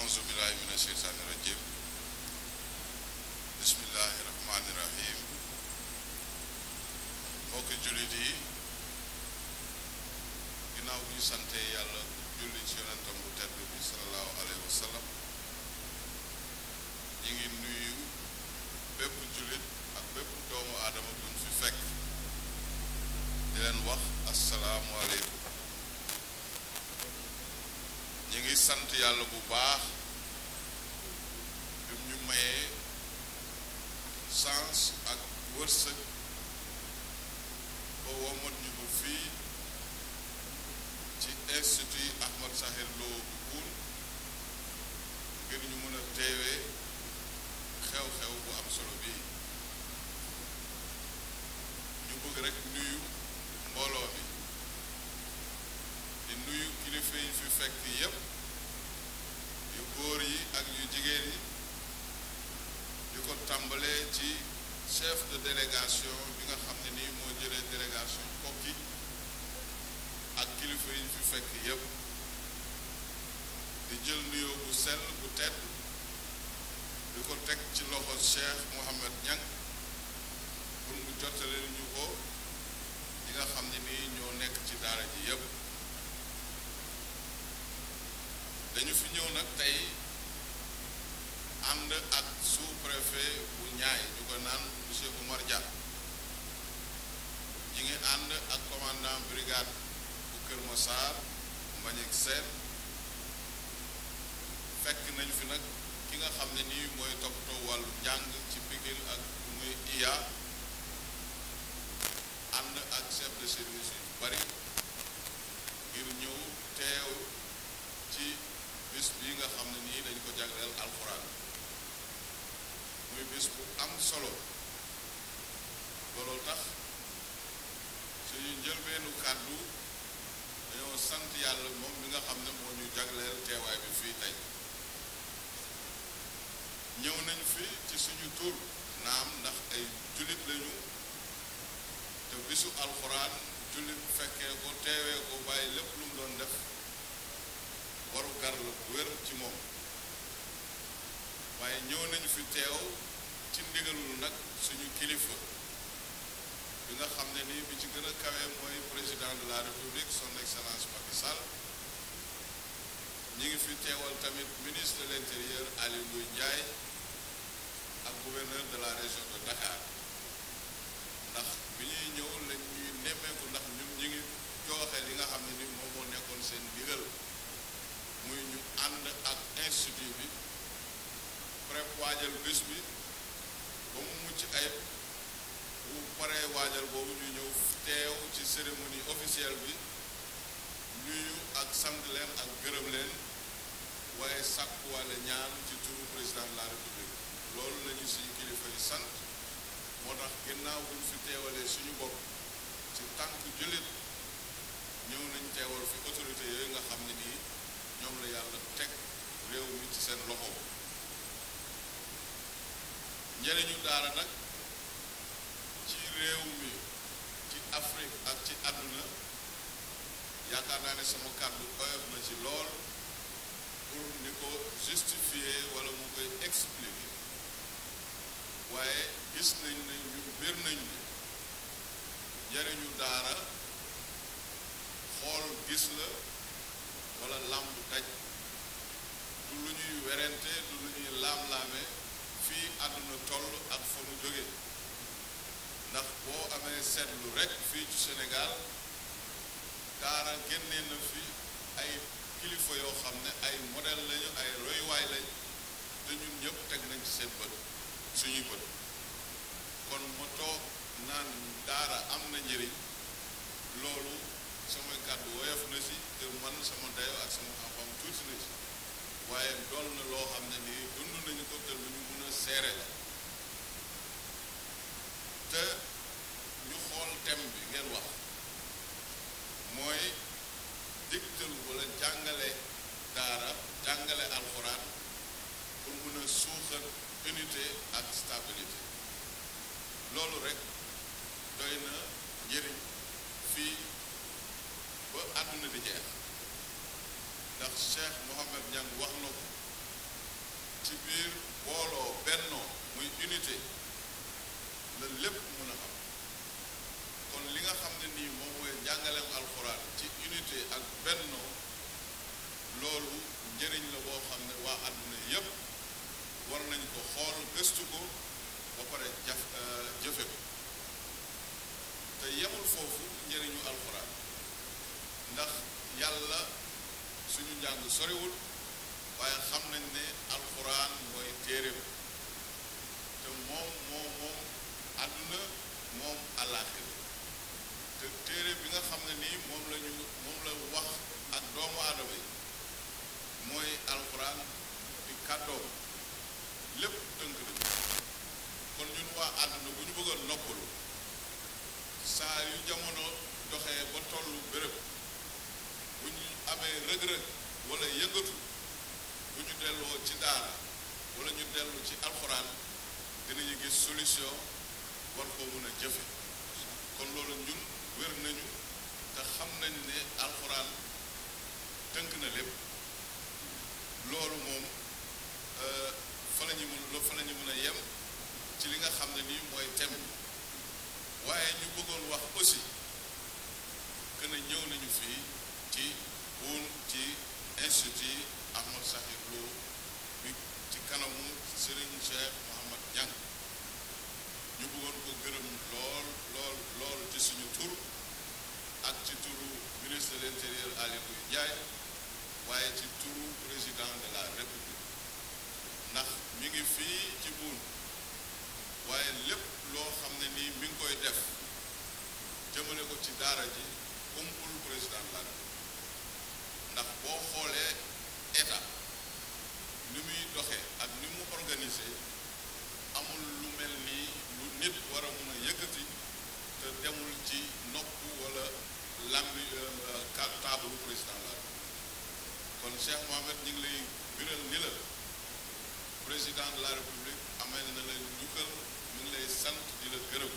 auzu billahi mina sheytaani rajim bismillahi rahmaani rahim mbokki jullit yi ginnaaw bi ñu sante yàlla julli ci yonentam bu tedd bi sallallahu alayhi wa sallam ñi ngi nuyu bépp jullit ak bépp doomu aadama bu ñu fi fekk di leen wax asalaamualeykum ñi ngi sant yàlla bu baax bi ñu mayee sens ak wërsëg ba womat ñu ba fii ci institut Ahmad Sakhir Lo bu Poul ngir ñu mën a teewee xew-xew bu am solo bii ñu bëgg rekk nuyu mbooloo mi di nuyu kilifa yi fi fekk yépp yu góor yi ak yu jigéen yi di ko tàmbalee ci chef de délégation bi nga xam ne nii moo jëlee délégation Kokki ak kilifa yi fi fekk yépp di jël nuyoo bu sell bu tedd di ko teg ci loxo Cheikh Mohammed Niang pour mu jottale ñu ko ñi nga xam ne nii ñoo nekk ci daara ji yépp dañu fi ñëw nag tey ànd ak sous-préfet bu ñaay ñu ko naan monsieur Oumar Dia ñi ngi ànd ak commandant brigade bu Kër Massar Mbagnick Sène fekk nañu fi nag ki nga xam ne nii mooy toppatoo wàllu njàng ci Pikine ak muy iya ànd ak chef de service yu bari ngir ñëw teew ci bis bi nga xam ne nii dañ ko jagleel alxuraan muy bis bu am solo looloo tax suñu njëlbeenu kàddu dañoo sant yàlla moom mi nga xam ne moo ñu jagleel teewaay bi fii tey ñëw nañ fi ci suñu tur naam ndax ay jullit lañu te bisu alxuraan jullit fekkee ko teewee ko bàyyi lépp lu mu doon def waru gar la bu wér ci moom waaye ñëw nañu fi teew ci ndigalul nag suñu kilifa bi nga xam ne nii bi ci gën a kawe mooy président de la république son excellence Macky Sall ñi ngi fi teewal tamit ministre de l'intérieur Aly Ngouille Ndiaye ak gouverneur de la région de Dakar ndax bi ñuy ñëw lañ ñuy nemmeeku ndax ñun ñi ngi jooxe li nga xam ne ni moom moo nekkoon seen ndigal muy ñu ànd ak institut bi prép waajal bés bi ba mu mucc ayib bu paree waajal boobu ñu ñëw teew ci cérémonie officielle bi nuyu ak sant leen ak gërëm leen waaye sàkkuwaale ñaan ci turu président de la république loolu la ñu suñu kilifa yi sant moo tax ginnaaw buñ fi teewalee suñu bopp ci tànk jullit ñëw nañ teewal fi autorité yooyu nga xam ne nii ñoom la yàlla teg réew mi ci seen loxo njëriñu daara nag ci réew mi ci Afrique ak ci àdduna yaakaar naa ne sama kàddu oyof na ci lool pour ni ko justifier wala mu koy expliquer waaye gis nañ ne ñu bir nañ ni njëriñu daara xool gis la wala làmb daj du lu ñuy werante du lu ñuy laam-laame fii àdduna toll ak fa mu jóge ndax boo amee seetlu rekk fii ci Sénégal daara génnee na fi ay kilifa yoo xam ne ay modèle lañu ay royuwaay lañ te ñun ñëpp teg nañ ci seen bët suñuy bët kon ma toog naan daara am na njëriñ loolu samay kàddu woyof na si te man sama dayoo ak sama xam-xam tuuti na ci waaye dool na loo xam ne nii dund nañu ko te lu ñu mën a seere la te ñu xool thème bi ngeen wax mooy digtal wala jàngale daara jàngale alxuraan pour mën a suuxat unité ak stabilité loolu rek doy na njëriñ fii ba àdduna di jeex ndax Cheikh Mohammed Niang wax na ko ci biir booloo bennoo muy unité la lépp mën a am kon li nga xam ne nii moom mooy njàngaleem alxuraan ci unité ak bennoo loolu njëriñ la boo xam ne waa àdduna yépp war nañ ko xool gëstu ko ba pare jaf jëfe ko te yemul foofu njëriñu alxuraan ndax yàlla suñu njàng soriwul waaye xam nañ ne alxuraan mooy téere bi te moom moom moom àdduna moom àllaaxira te téere bi nga xam ne nii moom la ñu moom la wax ak doomu aadama yi mooy alxuraan di kàddoom lépp tënk nañu kon ñun waa àdduna bu ñu bëggoon noppalu saa yu jamono doxee ba tollu béréb bu ñu amee rëg-rëg wala yëngatu bu ñu delloo ci daara wala ñu dellu ci alxuraan dinañu gis solution war koo mën a jëfe kon loolu ñun wér nañu te xam nañ ne alxuraan tënk na lépp loolu moom fa la ñu mën fa la ñu mën a yem ci li nga xam ne nii mooy thème bi waaye ñu bëggoon wax aussi que ne ñëw nañu fii ci buun ci institut Ahmad Sakhir Lo bi ci kanamu Serigne Cheikh Mouhamad Niang ñu bëggoon ko gërëm lool lool lool ci suñu tur ak ci turu ministre de l'intérieur Aly Ngouille Ndiaye waaye ci turu président de la république ndax mi ngi fii ci buun waaye lépp loo xam ne nii mi ngi koy def jëmale ko ci daara ji umpul président de la république ndax boo xoolee état ni muy doxee ak ni mu organisé amul lu mel nii lu nit war a mun a yëkkati te demul ci nopp wala lambi taabalu président la kon Cheikh Mohamed ñu ngi lay biral ni la président de la république amel na la njukkal ñu ngi lay sant di la gërëm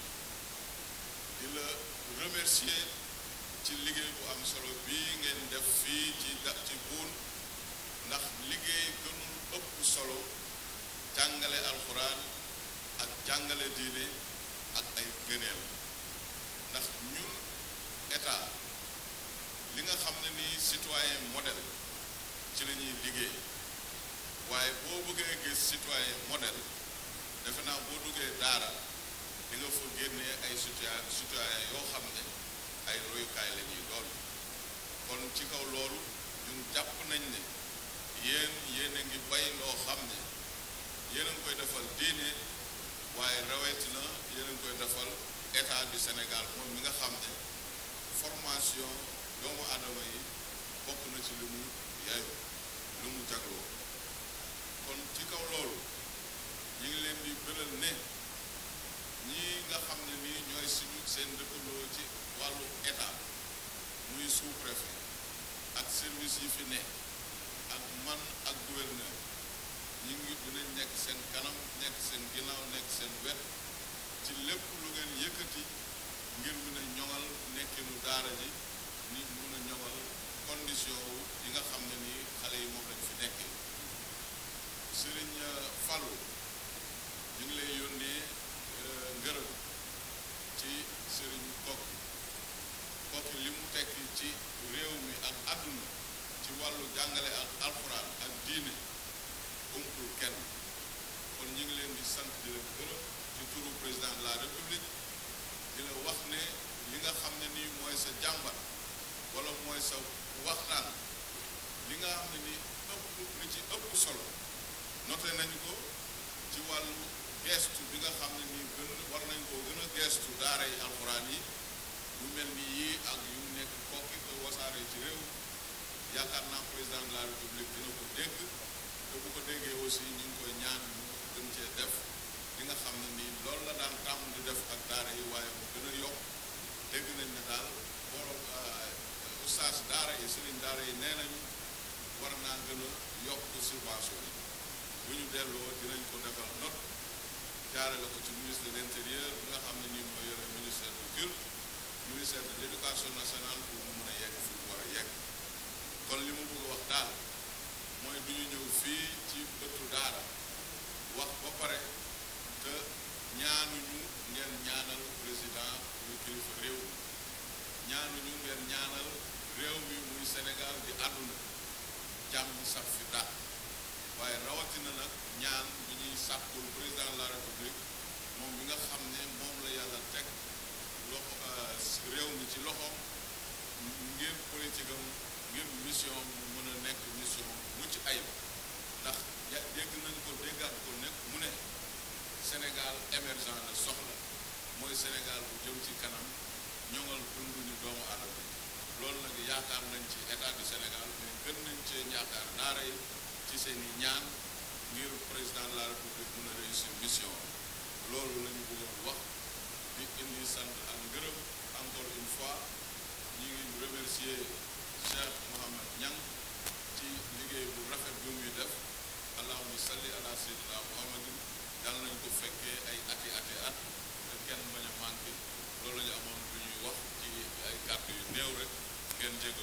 di la remercier ci liggéey bu am solo bii ngeen def fii ci da ci buun ndax liggéey gënul ëpp solo jàngale alxuraan ak jàngale diine ak ay gëneel ndax ñun état li nga xam ne nii citoyen modèle ci la ñuy liggéey waaye boo bëggee gis citoyen modèle defe naa boo duggee daara di nga fa génnee ay citoyen citoyen yoo xam ne ay royukaay la ñuy doon kon ci kaw loolu ñun jàpp nañ ne yéen yéen a ngi bay loo xam ne yéen a ngi koy defal diine waaye rawetina yéen a ngi koy defal état du Sénégal moom mi nga xam ne formation doomu aadama yi bokk na ci li mu yaayoo lu mu jagloo kon ci kaw loolu ñu ngi leen di bëral ne ñii nga xam ne nii ñooy suñu seen dëkkandoo ci wàllu état muy sous-préfet ak service yi fi ne ak man ak gouverneur ñi ngi dinañ nekk seen kanam nekk seen ginnaaw nekk seen wet ci lépp lu ngeen yëkkati ngir mën a ñoŋal nekkinu daara ji ni mën a ñoŋal condition wu yi nga xam ne nii xale yi moom lañ fi nekkee sëriñ Fallou ñu ngi lay yónnee ngërëm ci sëriñ Kokki Kokki li mu tekki ci réew mi ak àdduna ci wàllu jàngale ak alxuraan ak diine umpul kenn kon ñu ngi leen di sant di la gërëm ci turu président de la république di la wax ne li nga xam ne nii mooy sa jàmbat wala mooy sa waxtaan li nga xam ne nii ëpp li ci ëpp solo noté nañu ko ci wàllu geestu bi nga xam ne nii gën war nañ koo gën a geestu daara yi alxuraan yi yu mel ni yii ak yu nekk kokki ko wasaare ci réew yaakaar naa président de la république dina ko dégg te bu ko déggee aussi ñu ngi koy ñaan ñu gën cee def li nga xam ne nii loolu la daan tàmm di def ak daara yi waaye mu gën a yokk dégg nañ ne daal borom ustaas daara yi sëriñ daara yi nee nañu war naa gën a yokk subvention yi bu ñu delloo dinañ ko defal note jaarale ko ci ministre de l'intérieur bi nga xam ne nii mooy yore ministère du culte ministère de l'éducation nationale pour mu mën a yegg fi mu war a yegg kon li ma bëgg wax daal mooy du ñu ñëw fii ci bëtu daara wax ba pare te ñaanuñu ngeen ñaanal président muy kilifa réew mi ñaanuñu ngeen ñaanal réew mi muy Sénégal di àdduna jàmm sax fi daal waaye rawatina nag ñaan bi ñuy sàkkul président de la république moom bi nga xam ne moom la yàlla teg loxo réew mi ci loxoom ngir politique am ngir mission mu mën a nekk mission mucc ayib ndax ya dégg nañ ko déggaat ko nekk mu ne Sénégal émergent la soxla mooy Sénégal bu jëm ci kanam ñoŋal dunduñu doomu aadama loolu nag yaakaar nañ ci état du Sénégal mais gën nañ cee yaakaar daara yi ci seen i ñaan ngir président de la république mën a réussir mission loolu la ñu bëggoon wax di indi sant ak ngërëm encore une fois ñu ngi remercier Cheikh Mohamed Niang ci liggéey bu rafet bi muy def allahumma salli ala sayyidina muhammadin yàlla nañ ko fekkee ay ati ati at te kenn bañ a manqué loolu la ñu amoon lu ñuy wax ci ay kàddu yu néew rek ngeen jég